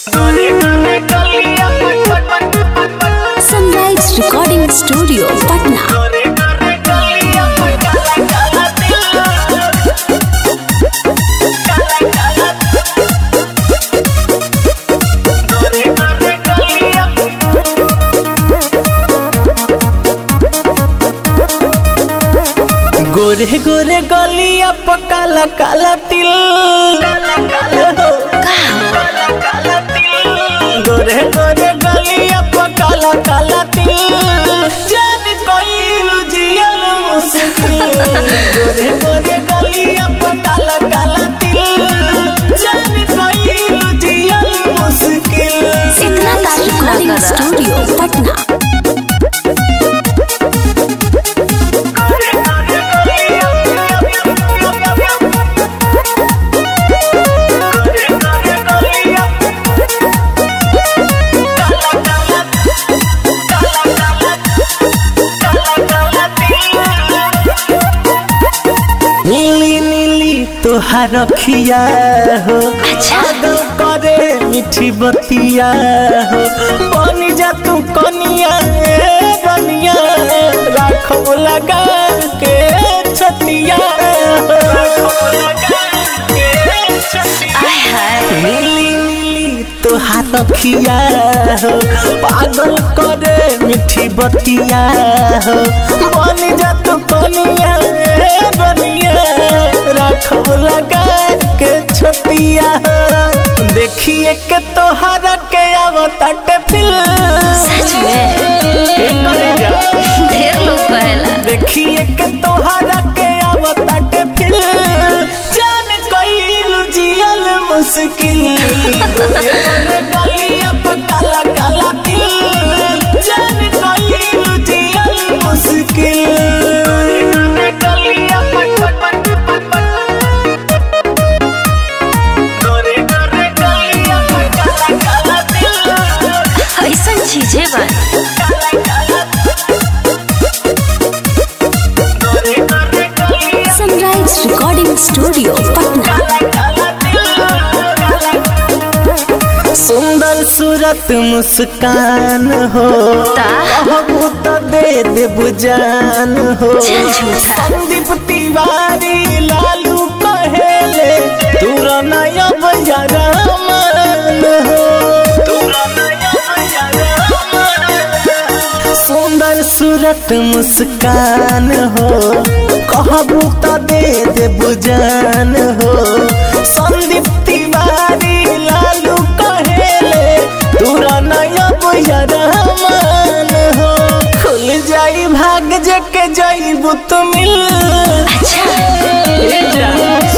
Sunrise recording studio Patna गोरे गोरे गलिया प काला काला तिल गोरे गोरे गलिया प काला काला तिल जान कोई जियल मुश्किल गोरे गोरे गलिया प काला काला तिल जान कोई जियल मुश्किल इतना तारीफ रिकॉर्डिंग स्टूडियो पटना नीली नीली तुहार रखिया हो अच्छा। आदो करे मीठी बतिया हो बनी जा तू कनिया ए बनिया राखो लगा के छतिया नीली नीली तुहार रखिया हो पागल करे मीठी बतिया हो बनी जा तू कनिया ए बनिया राखो लगा के छतिया हो देखिए के तोहरा के आवताटे फिल सच में ढेर लोग कहेला देखिए के तोहरा के आवताटे फिल जान कइलू जियल मुश्किल गलिया पे काला काला दिल जान कइलू जियल मुश्किल गलिया पे गोरे गोरे गलिया पे काला काला दिल ऐसा चीजें बन सनराइज रिकॉर्डिंग स्टूडियो पटना सुंदर सूरत मुस्कान हो ता? कहबू तो दे देबू जान हो चल झूठा। संदीप तिवारी लालू कहेले तूरा नया बजारा मान हो तूरा नया बजारा मान सुंदर सूरत मुस्कान हो कहबू तो दे देबू जान हो संदीप तिवारी लालू कहेले तूरा नया बुझरा मान हो खुल जाई भाग जके जाइबू तू मिल